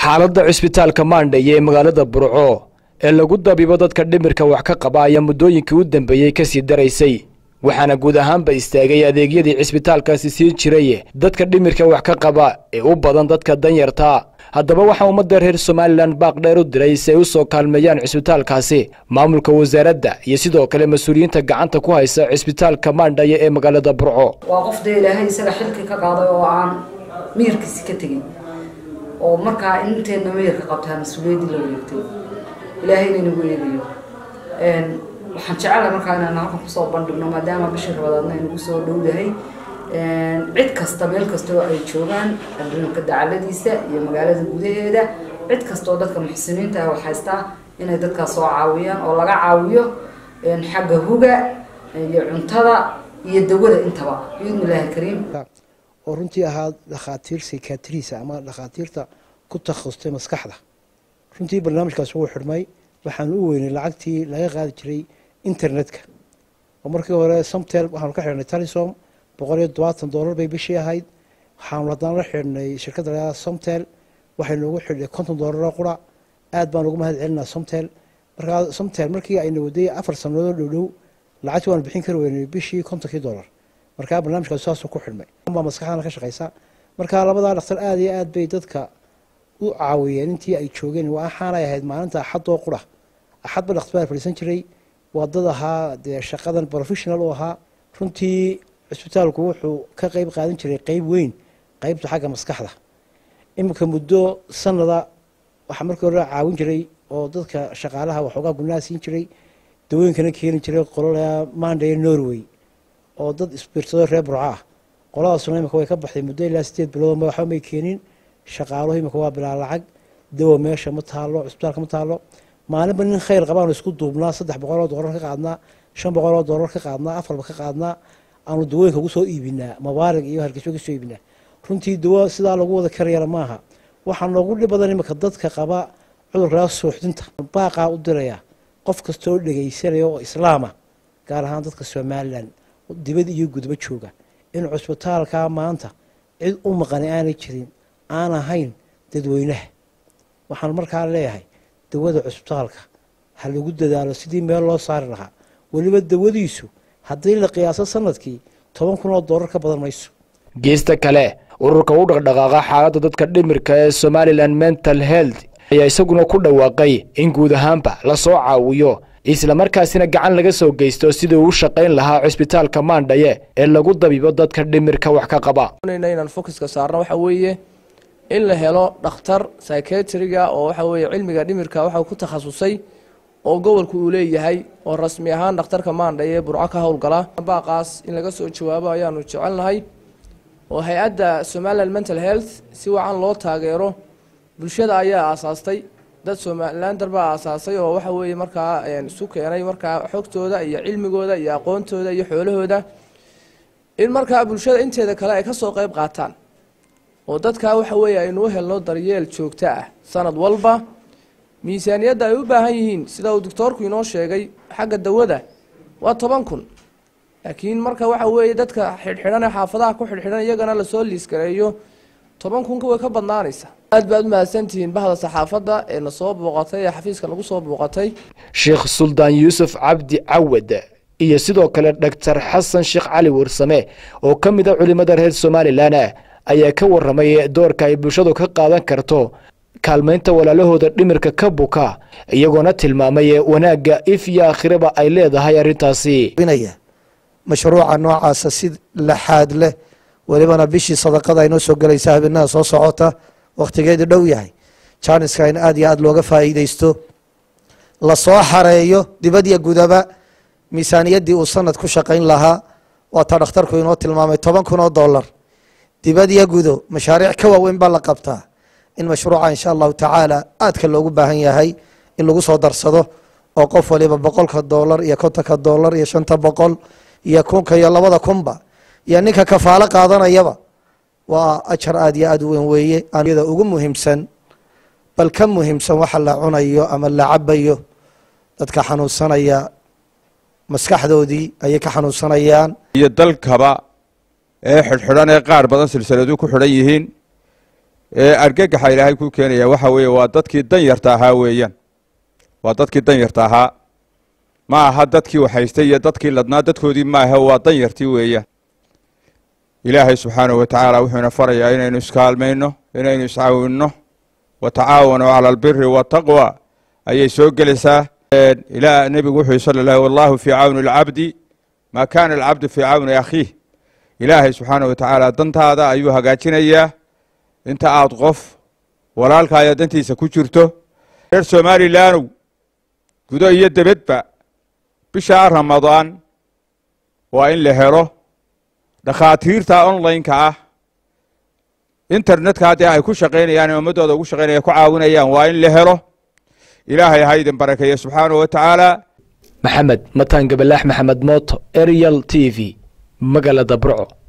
xaaladda cisbitaalka maandhaye ee magaalada burco ee lagu dabibo dadka dhimirka wax ka qaba ayaa muddooyinkii u dambeeyey ka sii daraysay waxaana guud ahaanba istaagay adeegyadii cisbitaalkaasi sii jiray dadka dhimirka wax ka qaba ee u badan dadka danyarta haddaba waxaa ummadda reer somalilan baaq dheer u diray si ay u soo kaalmeeyaan cisbitaalkaasi maamulka wasaaradda iyo sidoo kale mas-uuliyiinta gacanta ku haysa cisbitaalka maandhaye ee magaalada burco waa qof dee ilaahay isaga xilki ka qaaday oo aan miyirkiisi ka tegin oo markaa inteedna miyirka qabtaa mas-uuliyaddii la wareegtay ilaahayna inagu eegayo waxaan jecela markaa inaan halkan kusoo bandhigno maadaama bishii rabadaadna aynagu soo dhowdahay cid kasta meel kasta oo ay joogaan adduunka dacaladiisa iyo magaalada gudaheeda cid kasta oo dadka muxsiniinta ah haystaa inay dadkaas soo caawiyaan oo laga caawiyo xagga huga iyo cuntada iyo dawada intaba biidni illaahi kariim oo runtii ahaa dhakhaatiir sikatriisa ama dhakhaatiirta ku takhasustay maskaxda runtii barnaamijkaas wuu xidhmay waxaan u weynay lacagtii laga qaadi jiray internetka oo markii hore somtel waxaanu ka xidhnay talisom boqol iyo todobaatan dollar bay bishii ahayd waxaanu haddana la xidhnay shirkadda lagaa somtel waxay noogu xidhnay konton dollaroo qura aad baan ugu mahad celinaa somtel markaa somtel markii ayna waday afar sannadood dhowdhow lacagtii waanu bixin kari weynay bishii kontonkii dollar markaa barnaamijkaas saasuu ku xidhmay baa maskaxdana ka shaqaysa markaa labadaa dhakhtar aada iyo aad bay dadka u caawiyeen intii ay joogeen waxaanay ahayd maalinta axadoo qura axadba dhakhtar baa fadhiisan jiray waa dad ahaa dee shaqadan professional u ahaa runtii cisbitaalku wuxuu ka qeyb qaadan jiray qeyb weyn qeybta xagga maskaxda iminka muddo sanada waxaa markii hore caawin jiray oo dadka shaqaalaha waxoogaa gudnaha siin jiray dawooyinkana keeni jiray qololaa mandaya norway oo dad isbiirsado reer burco ah qoladaasuna imika way ka baxday muddo ilaa sideed bilood waxba may keenin shaqaaluhu imika waa bilaa lacag dawo meesha ma taalo cisbitaalka ma taalo maalinba nin khayr qabaanu isku duubnaa saddex boqoloo dollar ka qaadnaa shan boqoloo dollar ka qaadnaa afarba ka qaadnaa aanu dawooyinka ugu soo iibinaa mabaarig iyo hargeyso ka soo iibinaa runtii dawo sidaa lagu wada karayana maaha waxaa noogu dhib badan imika dadka qaba cudurkaa suuxdinta baaqaa u diraya qof kastoo dhegaysanaya oo islaama gaar ahaan dadka somalilan dibad iyo gudbo jooga in cusbitaalkaa maanta cid u maqani aanay jirin aan ahayn dadweynaha waxaan markaa leeyahay dawada cusbitaalka ha lagu dadaalo sidii meel loo saari lahaa weliba dawadiisu haddii la qiyaaso sanadkii toban kun oo dollar ka badan mayso geesta kale ururka u dhaqdhaqaaqa xaaladda dadka dhimirka ee somalilan mental health ayaa isaguna ku dhawaaqay in guud ahaanba la soo caawiyo islamarkaasina gacan laga soo geysto sidii uu shaqayn lahaa cisbitaalka maandhaye ee lagu dabibo dadka dhimirka wax ka qaba inaan focuska saarno waxa weeye in la helo dhakhtar psychiatriga oo waxa weeye cilmiga dhimirka waxa ku takhasusay oo gobolku uu leeyahay oo rasmi ahaan dhakhtarka maandhaye ee burco ka howlgala baaqaas in laga soo jawaabo ayaanu jecelnahay oo hay-adda somaliland mental health si wacan loo taageero bulshada ayaa aasaastay dad somalilander baa aasaasay oo waxa weeye markaa isu keenay markaa xogtooda iyo cilmigooda iyo aqoontooda iyo xoolahooda in markaa bulshada inteeda kale ay ka soo qeyb qaataan oo dadkaa waxa weeye aynu u helno daryeel joogto ah sanad walba miisaaniyadda ay u baahan yihiin sida uu doctoorku inoo sheegay xagga dawada waa toban kun laakiin marka waxa weeye dadka xidhxidhan ee xaafadaha ku xidhxidhan iyagana lasoo liiskareeyo toban kunka way ka badnaanaysa aad baad umahadsantihiin bahda saxaafadda ee na soo booqatay ee xafiiska nagu soo booqatay sheekh suldaan yuusuf cabdi cawad iyo sidoo kale dhaktar xasan sheekh cali warsame oo ka mid a culimada reer somalilan ayaa ka waramay doorka ay bulshadu ka qaadan karto kaalmaynta walaalahooda dhimirka ka buka iyagoona tilmaamay wanaagga if iyo aakhiraba ay leedahay arrintaasi mashruuca noocaasa si laxaad leh welibana bishii sadaqada aynoo soo gelaysa habeenaha soo socota wakhtigeedu dhow yahay jaaniska in aad iyo aad looga faa'iideysto lasoo xareeyo dibadya gudaba miisaaniyaddii uu sanad ku shaqayn lahaa waataa dhakhtarku inoo tilmaamay toban kun oo dollar dibadya gudo mashaariic ka waaweyn baa la qabtaa in mashruuca insha allahu tacaala aadka loogu baahan yahay in lagu soo darsado oo qof waliba boqolka dollar iyo kontonka dollar iyo shanta boqol iyo kunka iyo labada kunba iyo ninka kafaalo qaadanayaba waa ajar aad iyo aad u weyn weeye yada ugu muhiimsan bal ka muhiimsan waxa la cunayo ama la cabayo dadka xanuunsanaya maskaxdoodii ayay ka xanuunsanayaan iyo dalkaba ee xidhxidhan ee qaar badan silsiladu ku xidhan yihiin ee argagaxa ilaahay ku keenaya waxa weeye waa dadkii danyarta ahaa weeyaan waa dadkii danyarta ahaa ma aha dadkii waxhaystay iyo dadkii ladnaa dadkoodii maaha waa danyartii weeyaan ilaahay subxaanahu wa tacaala wuxuuna farayaa inaynu iskaalmayno inaynu iscaawinno wa tacaawanuu cala albiri waataqwa ayay soo gelaysaa ilaa nebigu wuxuu sala lah wallahu fii cawni alcabdi maa kaana alcabdu fii cawni akhiih ilaahay subxaanahu wa tacaala dantaada ayuu hagaajinayaa inta aad qof walaalkaaya dantiisa ku jirto reer somalilaanow gudo iyo debedba bishaa ramadaan waa in la helo dhakhaatiirta online-ka ah internetka haddii ay ku shaqaynayaan ee ummaddooda ugu shaqaynaya ku caawinayaan waa in la helo ilaahay ha idin barakeeya subxaanahu wa tacaala maxamed mataan gabalaax maxamed mooto arial t v magaalada burco